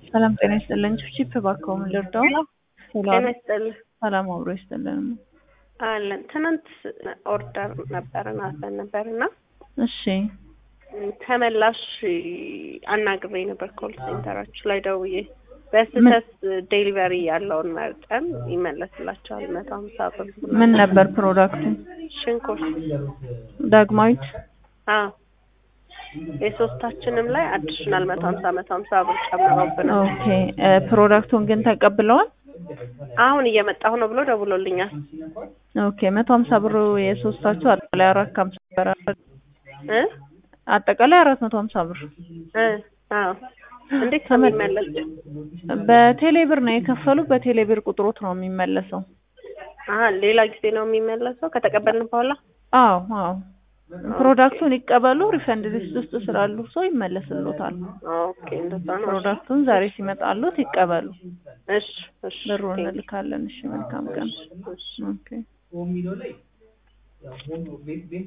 ሰላም ጤና ይስጥልኝ። ቺፕ እባክዎ ምን ልርዳው? ጤና ይስጥልኝ። ሰላም አብሮ ይስጥልን። አለን ትናንት ኦርደር ነበረን አዘን ነበርና እሺ ተመላሽ አናግሬ ነበር ኮል ሴንተራችሁ ላይ ደውዬ በስህተት ዴሊቨሪ ያለውን መርጠን ይመለስላቸዋል መቶ ሀምሳ ብር ምን ነበር ፕሮዳክቱ? ሽንኩርት ዳግማዊት አዎ የሶስታችንም ላይ አዲሽናል መቶ ሀምሳ መቶ ሀምሳ ብር ጨምረውብናል። ኦኬ እ ፕሮዳክቱን ግን ተቀብለዋል? አሁን እየመጣሁ ነው ብሎ ደውሎልኛል። ኦኬ መቶ ሀምሳ ብሩ የሶስታችሁ አጠቃላይ አራት ከሀምሳ ብር አይደል? እ አጠቃላይ አራት መቶ ሀምሳ ብር እ አዎ እንዴት ነው የሚመለስ? በቴሌ ብር ነው የከፈሉ። በቴሌ ብር ቁጥሮት ነው የሚመለሰው። አሀ ሌላ ጊዜ ነው የሚመለሰው ከተቀበልን በኋላ? አዎ አዎ ፕሮዳክቱን ይቀበሉ። ሪፈንድ ሊስት ውስጥ ስላሉ ሰው ይመለስሎታል። ኦኬ እንደዛ ነው። ፕሮዳክቱን ዛሬ ሲመጣሉት ይቀበሉ። እሺ እሺ ብሩን እንልካለን። እሺ መልካም ቀን። እሺ ኦኬ